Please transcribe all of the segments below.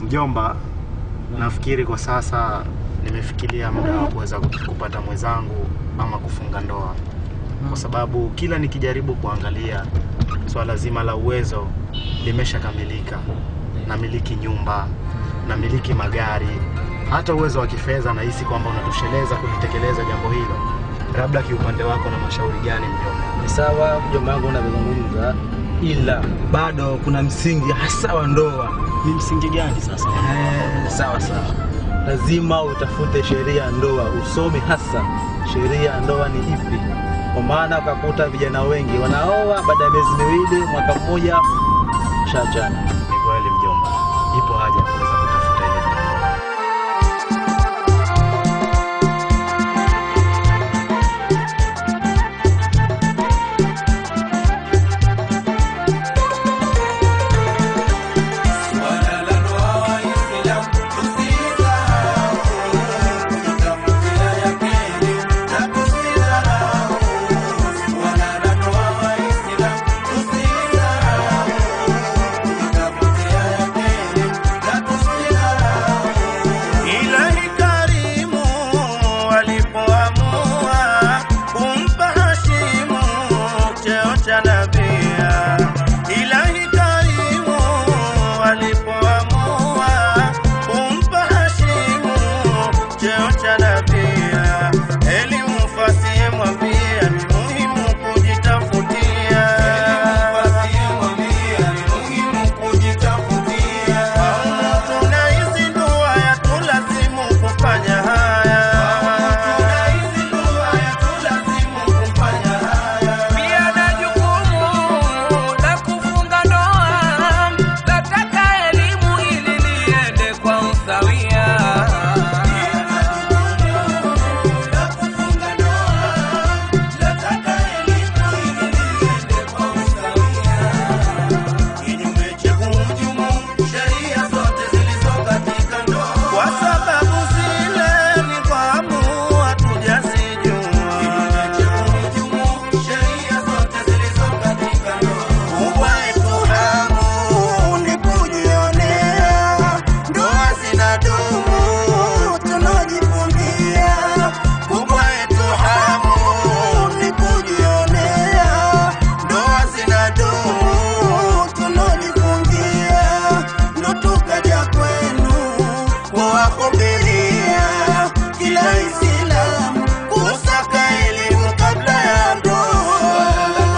Mjomba, nafikiri kwa sasa nimefikiria muda wa kuweza kupata mwenzangu ama kufunga ndoa, kwa sababu kila nikijaribu kuangalia swala zima la uwezo limeshakamilika. Namiliki nyumba, namiliki magari, hata uwezo wa kifedha nahisi kwamba unatosheleza kulitekeleza jambo hilo. Labda kiupande wako na mashauri gani mjomba? Ni sawa mjomba wangu unavyozungumza, ila bado kuna msingi hasa wa ndoa. Ni msingi gani sasa? Eh, sawa sawa, lazima utafute sheria ya ndoa, usome hasa sheria ya ndoa ni ipi, kwa maana ukakuta vijana wengi wanaoa baada ya miezi miwili, mwaka mmoja, shachana. Ni kweli mjomba, ipo haja ya kuweza kutafuta ile jambo. Ilahi karimu walipoamua kumpa Hashimu cheo cha nabia. Ilahi karimu walipoamua kumpa Hashimu cheo cha nabia. Elimu fasiye mwambia ni muhimu kujitafutia. Paumu tunaizindua ya tulazimu kufanya haya. Pia na jukumu la kufunga ndoa, nataka elimu ili liende kwa usawia. Kinyume cha kuhujumu sheria zote zilizo katika ndoa. Kwa sababu zile ni fahamu hatujazijua. Kinyume cha kuhujumu sheria zote zilizo katika ndoa. Kubwa yetu hamu ni kujionea ndoa zinadumu tunajifungia. Kubwa yetu hamu ni kujionea ndoa zinadumu tunajifungia. Ndo tukaja kwenu kuwahubiria kila Islamu kusaka elimu kabla ya ndoa.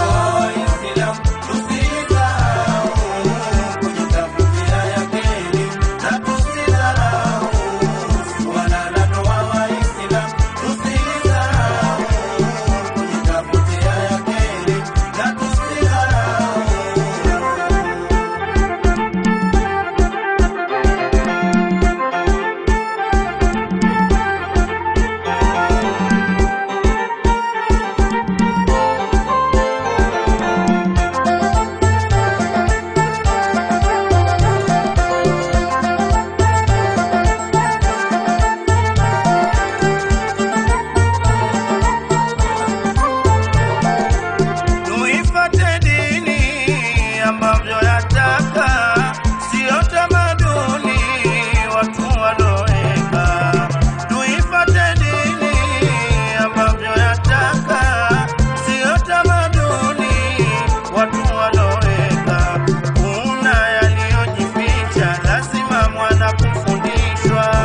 Tuifate dini ambavyo yataka, sio tamaduni watu waloweka. Tuifate dini ambavyo yataka, sio tamaduni watu waloweka. Kuna yaliyojificha, lazima mwana kufundishwa.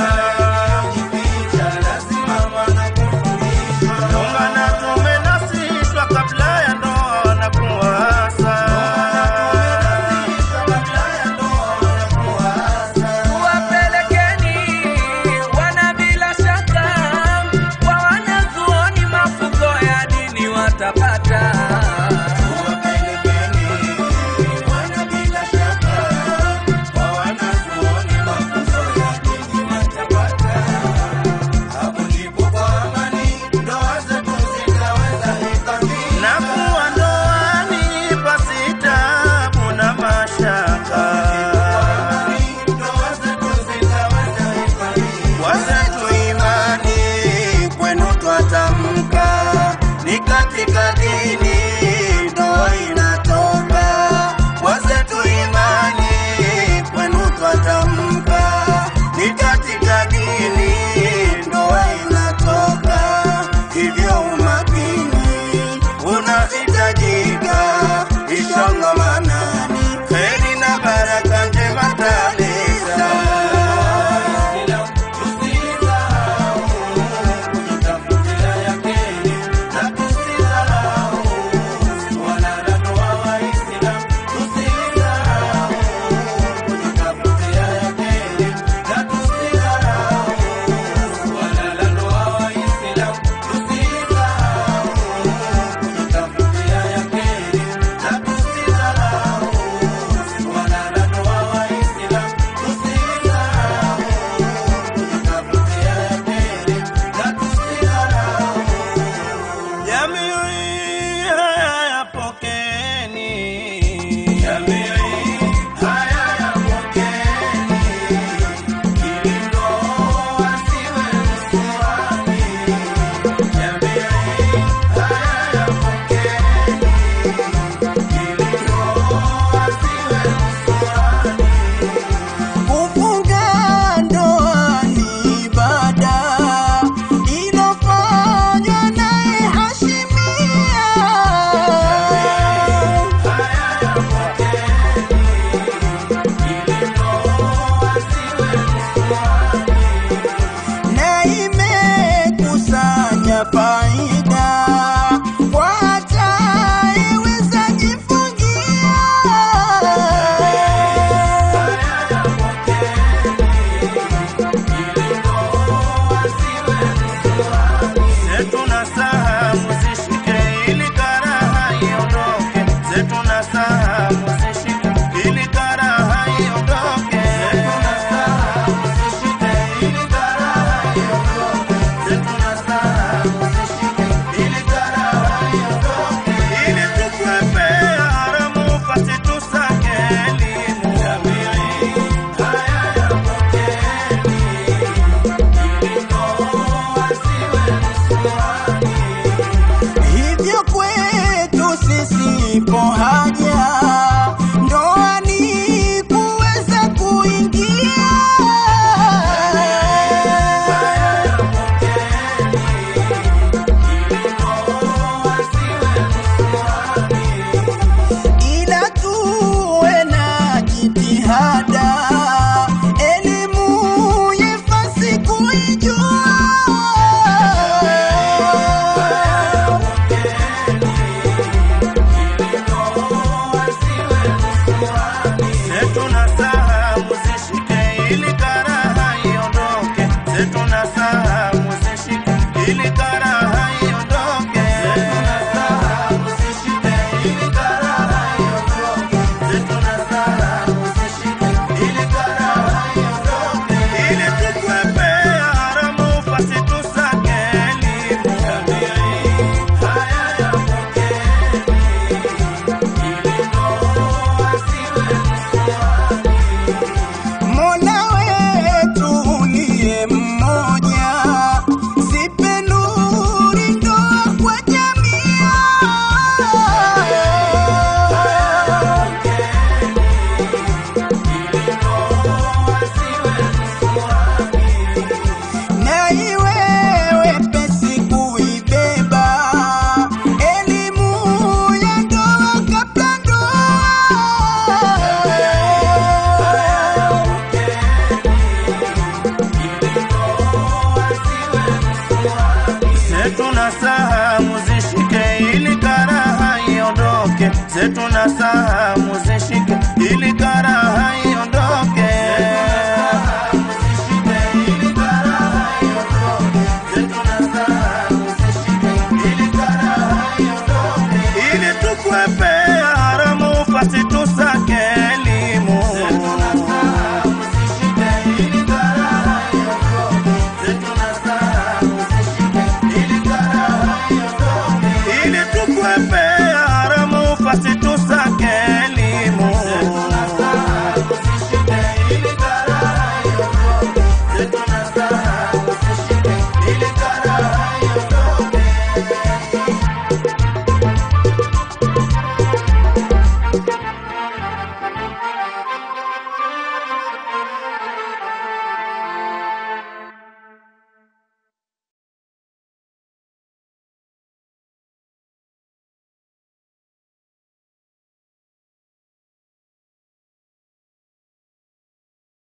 Ungana tumenasishwa kabla ya ndoa na kuasa. Wapelekeni wana bila shaka kwa wanazuoni, mafunzo ya dini watapata. Na kuwa ndoani pasi taabu na mashaka. Wazetu imani kwenu twatamka, ni katika dini ndoa inatoka. Wazetu imani kwenu twatamka nasaha